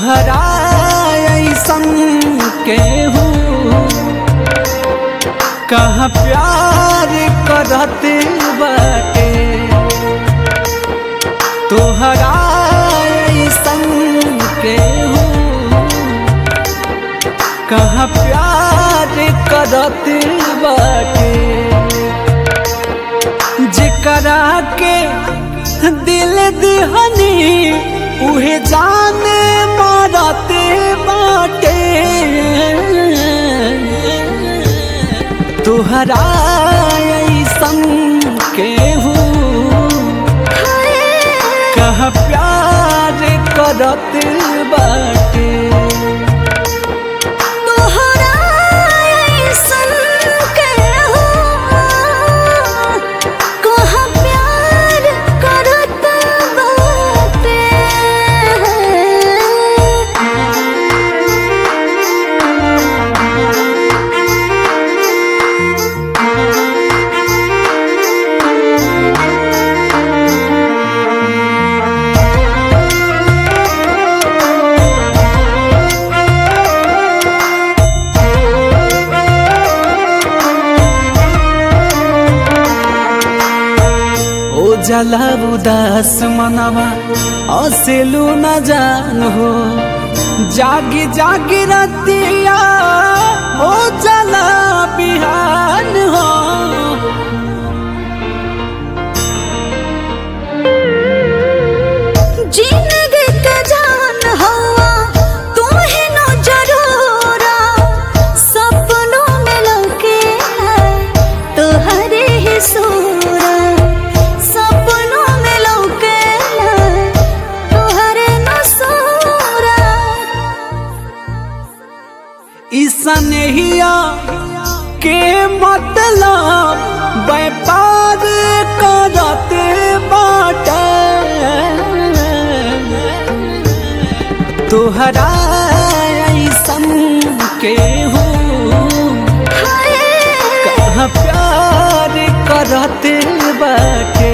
तुहरा ऐसन केहू कहाँ प्यार करत बाटे तुहरा ऐसन केहू कहाँ प्यार करत बाटे जेकरा के दिल दिहनी उहे जाने मारते बाटे तुहरा ऐसन केहू कह प्यार करत बाटे तोहरा ऐसन केहू कहाँ प्यार करत बाटे ओ जला उदास मनवा असेलू न जान हो जागी जागी रतिया ओ जला बिहान हो जिंदगी के जान हवा तुम्हें न जरूरा सपनों में लौके है तोहरे ही सूरा सपनों में लौके है तोहरे न सूरा ईसनहिया के मतलब व्यापार करत बाटे तुहरा ऐसन केहू कहाँ प्यार करत बाटे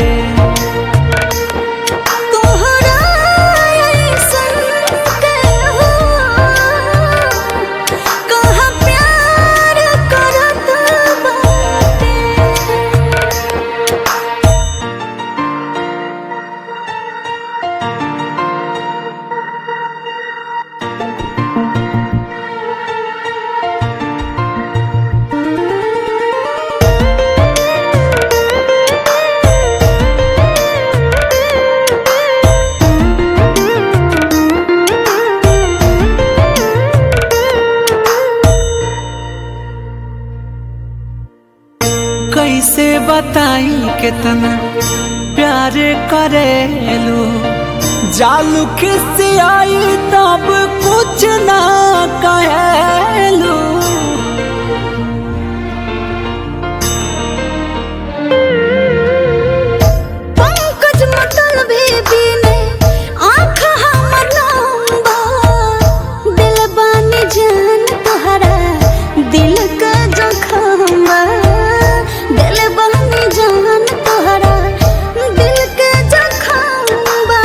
तोहरा ऐसन केहू कहाँ प्यार करत बाटे कैसे बताई कितना प्यार करेलू जालू किस आई तब कुछ ना कहेलू पंकज मतलबी बिने आँख हमर लंबा दिल बानी जान तोहरा दिल का जखमा दिल बानी जान तोहरा दिल का जखमा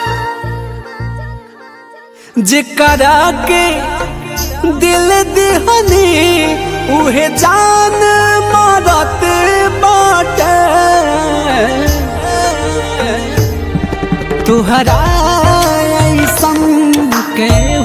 जेकरा के दिल दिहनी उहे जान मारत बाटे तुहरा ऐसन के